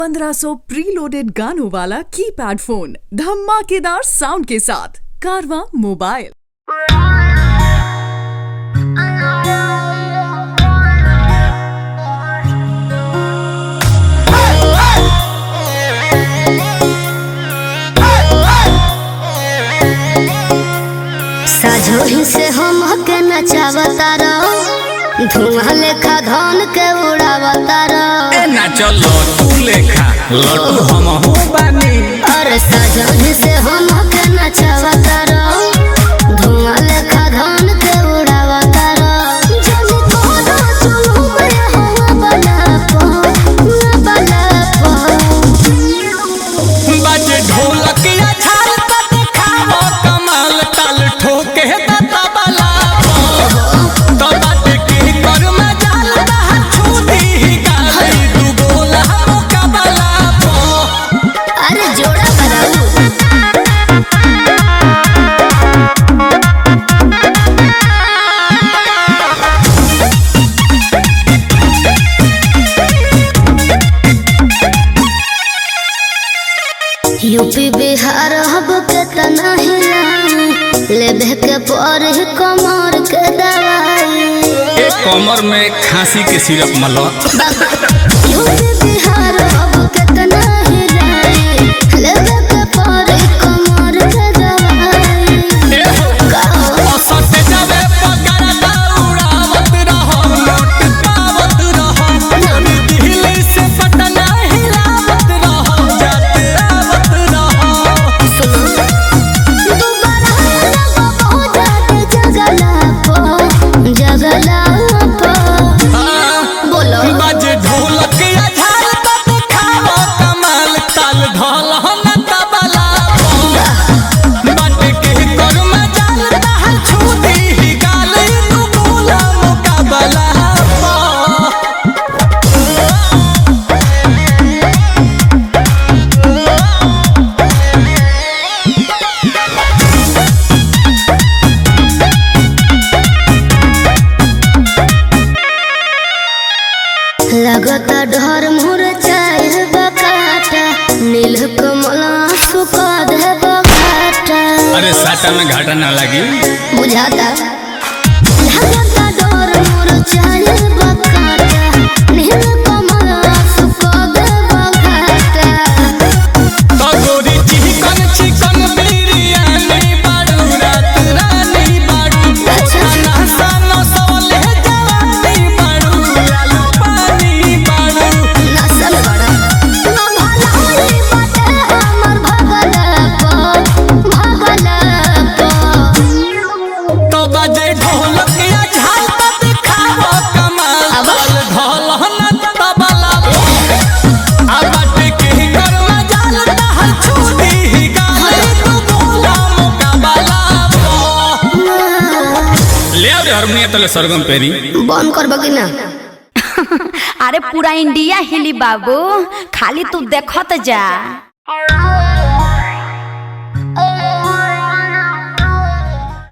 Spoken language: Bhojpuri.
1500 प्रीलोडेड गानों वाला कीपैड फोन धमाकेदार साउंड के साथ कारवा मोबाइल साझोही से हम के नचावता रहो धुआं लेखा धन के उड़ावता रहो ए ना चलो तू लेखा लड्डू हम हो बानी अरे साझोही से हम के नचावता रहो धुआं लेखा धन के उड़ावता रहो जब कोनो चुलू में हवा बना पो बना पो बाजे ढोलक या छाल त देखावो कमाल ताल ठोके त तबला तो बाटे की कर में जाल बाहर छूटी ही गाली दू गोला मुकाबला पो अरे जोड़ा बनाऊ यूपी बिहार हब के तना हिलाई लेबे के पर ही कमर के दवाई एक कमर में खांसी के सिरप मलो यूपी बिहार हब के तना हिलाई लेबे के पर ही कमर के दवाई ए हो औसत जावे पगार उड़ावत रहो नोट पावत रहो दिल्ली से पटना हिलावत रहो जाते आवत रहो दोबारा लगा बहुत जाते जगला पो जगला पो बोलो बाजे ढोलक या झाल त दिखावो कमाल ताल ढोल न तबला बाटे के कर में जाल दहल छूटी ही गाल तू बोला मुकाबला लगता डर मोर चाहे बकाटा नील कमल सुका दे बकाटा अरे साटा में घाटा ना लगी बुझाता लगता डर मोर चाहे बकाटा नील कमल सुका दे बकाटा तो गोरी चिकन चिकन बिरयानी बाड़ू रात रानी बाड़ू खाना सानो सवले जवानी बाड़ू लालू पानी बाड़ू नसल बड़ा ना भलाई बाटे हमर भगला पो भगला पो तो बजे ढोलक या झाल त दिखावो कमाल अब? ताल ढोल न तबला आ बाटे के कर में जाल दहल छूटी ही गाल तू बोला मुकाबला ले आ रे हारमोनियम तले सरगम पेरी बंद करबो कि ना अरे पूरा इंडिया हिली बाबू खाली तू देखत जा